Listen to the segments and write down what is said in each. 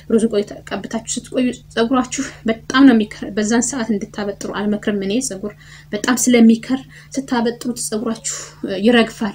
ሩዝ ቆይ ቀብታችሁ ስትቆዩ ፀጉራችሁ በጣም ነው የሚከር። በዛን ሰዓት እንድታበጥሩ አልመክርም እኔ ፀጉር በጣም ስለሚከር ስታበጥሩት ፀጉራችሁ ይረግፋል።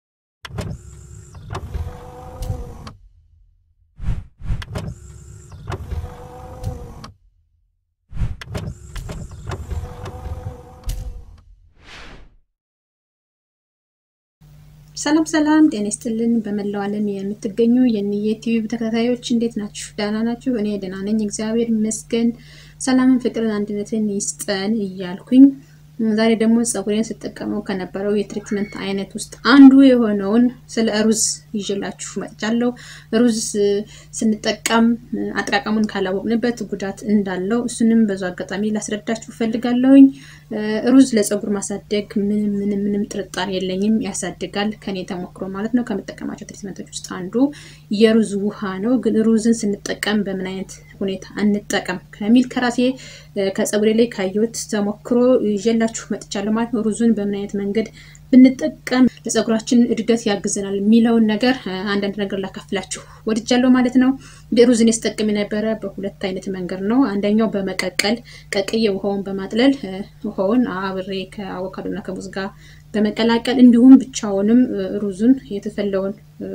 ሰላም ሰላም፣ ጤና ይስጥልን። በመላው ዓለም የምትገኙ የኒየ ቲዩብ ተከታታዮች እንዴት ናችሁ? ደህና ናችሁ? እኔ ደህና ነኝ፣ እግዚአብሔር ይመስገን። ሰላምን፣ ፍቅርን፣ አንድነትን ይስጠን እያልኩኝ ዛሬ ደግሞ ፀጉሬን ስጠቀመው ከነበረው የትሪትመንት አይነት ውስጥ አንዱ የሆነውን ስለ ሩዝ ይዤላችሁ መጥቻለሁ። ሩዝ ስንጠቀም አጠቃቀሙን ካላወቅንበት ጉዳት እንዳለው እሱንም በዙ አጋጣሚ ላስረዳችሁ ፈልጋለሁኝ። ሩዝ ለፀጉር ማሳደግ ምንም ምንም ምንም ጥርጣሬ የለኝም፣ ያሳድጋል። ከኔ ተሞክሮ ማለት ነው። ከምጠቀማቸው ትሪትመንቶች ውስጥ አንዱ የሩዝ ውሃ ነው። ግን ሩዝን ስንጠቀም በምን አይነት ሁኔታ እንጠቀም ከሚል ከራሴ ከፀጉሬ ላይ ካየሁት ተሞክሮ ይዤላችሁ መጥቻለሁ ማለት ነው። ሩዙን በምን አይነት መንገድ ብንጠቀም ለፀጉራችን እድገት ያግዘናል የሚለውን ነገር አንዳንድ ነገር ላካፍላችሁ ወድጃለሁ ማለት ነው። ሩዝን ስጠቀም የነበረ በሁለት አይነት መንገድ ነው። አንደኛው በመቀቀል ቀቅዬ ውሃውን በማጥለል ውሃውን አብሬ ከአቮካዶና ከሙዝ ጋር በመቀላቀል እንዲሁም ብቻውንም ሩዙን የተፈለውን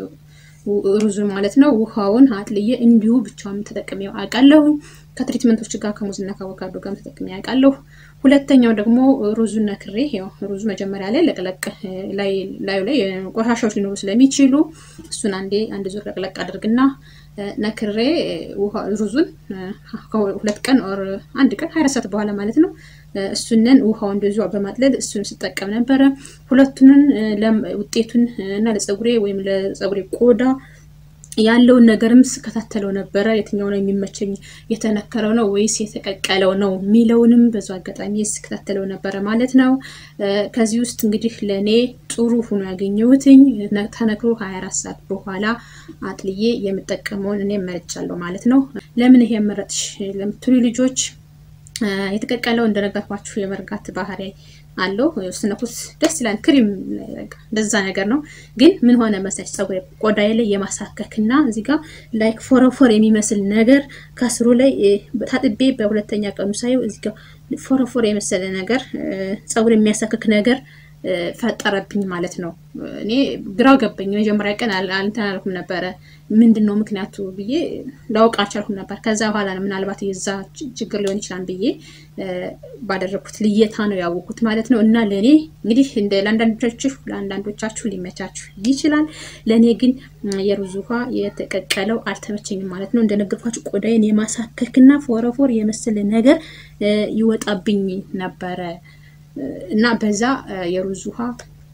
ሩዙን ማለት ነው ውሃውን አጥልዬ እንዲሁ ብቻውን ተጠቅሜ አውቃለሁ። ከትሪትመንቶች ጋር ከሙዝና ከአቮካዶ ጋር ተጠቅሜ አውቃለሁ። ሁለተኛው ደግሞ ሩዙን ነክሬ ያው ሩዙ መጀመሪያ ላይ ለቅለቅ ላዩ ላይ ቆሻሻዎች ሊኖሩ ስለሚችሉ እሱን አንዴ አንድ ዙር ለቅለቅ አድርግና ነክሬ ሩዙን ሁለት ቀን ኦር አንድ ቀን ሀያ ሰዓት በኋላ ማለት ነው እሱንን ውሃው እንደዚሁ በማጥለል እሱን ስጠቀም ነበረ። ሁለቱንን ውጤቱን እና ለፀጉሬ ወይም ለፀጉሬ ቆዳ ያለውን ነገርም ስከታተለው ነበረ። የትኛው ነው የሚመቸኝ፣ የተነከረው ነው ወይስ የተቀቀለው ነው የሚለውንም በዙ አጋጣሚ ስከታተለው ነበረ ማለት ነው። ከዚህ ውስጥ እንግዲህ ለእኔ ጥሩ ሆኖ ያገኘሁትኝ ተነክሮ 24 ሰዓት በኋላ አጥልዬ የምጠቀመውን እኔ መርጫለሁ ማለት ነው። ለምን ይሄ መረጥሽ ለምትሉ ልጆች የተቀቀለው እንደነገርኳችሁ የመርጋት ባህሪ አለው። ስነኩት ደስ ይላል። ክሪም እንደዛ ነገር ነው። ግን ምን ሆነ መሳች ፀጉር ቆዳዬ ላይ የማሳከክና እዚህ ጋር ላይክ ፎረፎር የሚመስል ነገር ከስሩ ላይ ታጥቤ በሁለተኛ ቀኑ ሳየው እዚህ ጋር ፎረፎር የመሰለ ነገር ፀጉር የሚያሳክክ ነገር ፈጠረብኝ ማለት ነው። እኔ ግራው ገባኝ። መጀመሪያ ቀን እንትን አልኩም ነበረ ምንድን ነው ምክንያቱ ብዬ ላውቅ አልቻልኩም ነበር። ከዛ በኋላ ነው ምናልባት የዛ ችግር ሊሆን ይችላል ብዬ ባደረግኩት ልየታ ነው ያወቅኩት ማለት ነው። እና ለእኔ እንግዲህ እንደ ለአንዳንዶቻችሁ ለአንዳንዶቻችሁ ሊመቻችሁ ይችላል። ለእኔ ግን የሩዝ ውሃ የተቀቀለው አልተመቸኝም ማለት ነው። እንደነገርኳችሁ ቆዳዬን የማሳከክና ፎረፎር የመሰለ ነገር ይወጣብኝ ነበረ እና በዛ የሩዝ ውሃ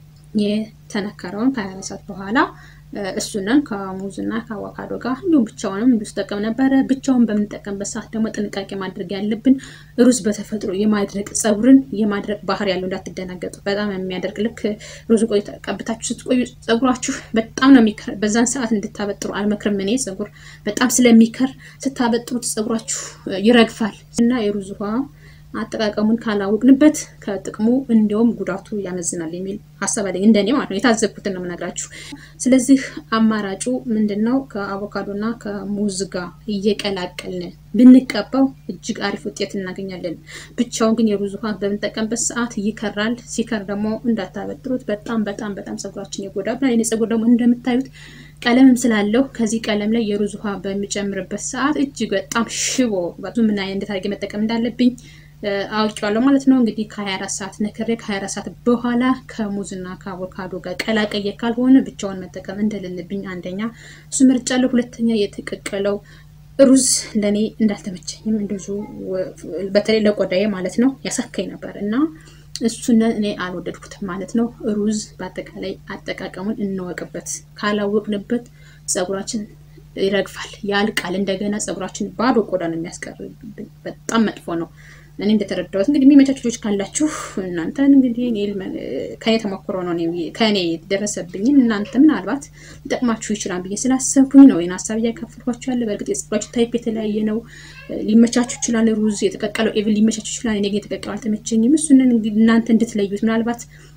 የተነከረውን ከሀያ ሰዓት በኋላ እሱንን ከሙዝና ከአቮካዶ ጋር እንዲሁም ብቻውንም እንዲሁ ስጠቀም ነበረ። ብቻውን በምንጠቀምበት ሰዓት ደግሞ ጥንቃቄ ማድረግ ያለብን ሩዝ በተፈጥሮ የማድረቅ ፀጉርን የማድረቅ ባህሪ ያለው እንዳትደናገጡ። በጣም የሚያደርግ ልክ ሩዝ ቆይ ቀብታችሁ ስትቆዩ ፀጉራችሁ በጣም ነው የሚከር። በዛን ሰዓት እንድታበጥሩ አልመክርም እኔ ፀጉር በጣም ስለሚከር ስታበጥሩት ፀጉራችሁ ይረግፋል እና የሩዝ ውሃ አጠቃቀሙን ካላወቅንበት ከጥቅሙ እንዲሁም ጉዳቱ ያመዝናል የሚል ሀሳብ አለኝ። እንደኔ ማለት ነው፣ የታዘብኩትን ነው የምነግራችሁ። ስለዚህ አማራጩ ምንድን ነው? ከአቮካዶና ከሙዝ ጋር እየቀላቀልን ብንቀባው እጅግ አሪፍ ውጤት እናገኛለን። ብቻውን ግን የሩዝ ውሃ በምንጠቀምበት ሰዓት ይከራል። ሲከር ደግሞ እንዳታበጥሩት፣ በጣም በጣም በጣም ፀጉራችን ይጎዳብናል። የኔ ፀጉር ደግሞ እንደምታዩት ቀለምም ስላለው ከዚህ ቀለም ላይ የሩዝ ውሃ በሚጨምርበት ሰዓት እጅግ በጣም ሽቦ ምን አይነት እንዴት አድርጌ መጠቀም እንዳለብኝ አውቄዋለሁ ማለት ነው። እንግዲህ ከ24 ሰዓት ነክሬ ከ24 ሰዓት በኋላ ከሙዝና ከአቮካዶ ጋር ቀላቀየ ካልሆነ ብቻውን መጠቀም እንደሌለብኝ አንደኛ እሱ መርጫለሁ። ሁለተኛ የተቀቀለው ሩዝ ለእኔ እንዳልተመቸኝም እንደዙ በተለይ ለቆዳዬ ማለት ነው ያሳካኝ ነበር እና እሱን እኔ አልወደድኩትም ማለት ነው። ሩዝ በአጠቃላይ አጠቃቀሙን እንወቅበት። ካላወቅንበት ፀጉራችን ይረግፋል፣ ያልቃል። እንደገና ፀጉራችን ባዶ ቆዳ ነው የሚያስቀርብን። በጣም መጥፎ ነው። እኔ እንደተረዳሁት እንግዲህ የሚመቻችሁ ልጆች ካላችሁ እናንተን እንግዲህ ከኔ ተሞክሮ ነው ከኔ የደረሰብኝን እናንተ ምናልባት ሊጠቅማችሁ ይችላል ብዬ ስላሰብኩኝ ነው ይህን ሀሳብ እያካፈልኳችሁ ያለ። በእርግጥ የፀጉራችሁ ታይፕ የተለያየ ነው። ሊመቻችሁ ይችላል። ሩዝ የተቀቀለው ኤቭን ሊመቻችሁ ይችላል። እኔ ግን የተቀቀለው አልተመቸኝም። እሱንን እናንተ እንድትለዩት ምናልባት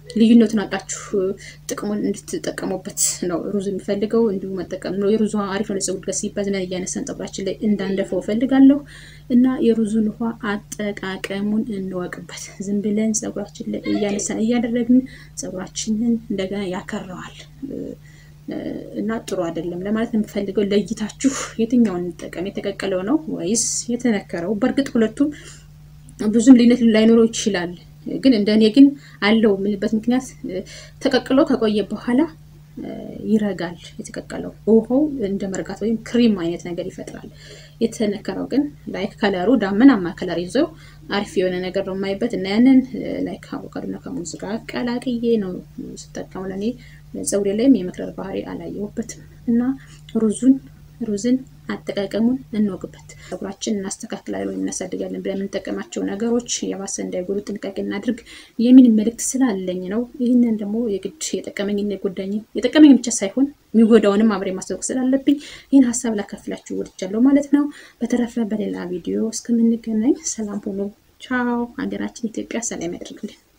ልዩነቱን አውቃችሁ ጥቅሙን እንድትጠቀሙበት ነው ሩዝ የሚፈልገው። እንዲሁ መጠቀም ነው። የሩዝ ውሃ አሪፍ ነው ለፀጉር ጋር ሲባል ዝናን እያነሳን ፀጉራችን ላይ እንዳንደፈው እፈልጋለሁ እና የሩዙን ውሃ አጠቃቀሙን እንወቅበት። ዝም ብለን ፀጉራችን ላይ እያነሳን እያደረግን ፀጉራችንን እንደገና ያከረዋል እና ጥሩ አይደለም ለማለት ነው የምፈልገው። ለይታችሁ የትኛውን እንጠቀም? የተቀቀለው ነው ወይስ የተነከረው? በእርግጥ ሁለቱም ብዙም ልዩነት ላይኖረው ይችላል። ግን እንደ እኔ ግን አለው የምልበት ምክንያት ተቀቅሎ ከቆየ በኋላ ይረጋል። የተቀቀለው ውሃው እንደ መርጋት ወይም ክሪም አይነት ነገር ይፈጥራል። የተነከረው ግን ላይክ ከለሩ ዳመናማ ከለር ይዘው አሪፍ የሆነ ነገር ነው የማይበት እና ያንን ላይክ አቮካዶና ከሙዝ ጋር ቀላቅዬ ነው ስጠቀሙ። ለእኔ ፀጉሬ ላይም የመክረር ባህሪ አላየሁበትም እና ሩዙን ሩዝን አጠቃቀሙን እንወቅበት። ፀጉራችን እናስተካክላለን ወይም እናሳድጋለን ብለን የምንጠቀማቸው ነገሮች የባሰ እንዳይጎዱ ጥንቃቄ እናድርግ የሚል መልእክት ስላለኝ ነው። ይህንን ደግሞ የግድ የጠቀመኝና የጎዳኝ የጠቀመኝ ብቻ ሳይሆን የሚጎዳውንም አብሬ ማስታወቅ ስላለብኝ ይህን ሀሳብ ላካፍላችሁ ወድጃለሁ ማለት ነው። በተረፈ በሌላ ቪዲዮ እስከምንገናኝ ሰላም ሁኑ። ቻው። ሀገራችን ኢትዮጵያ ሰላም ያደርግልን።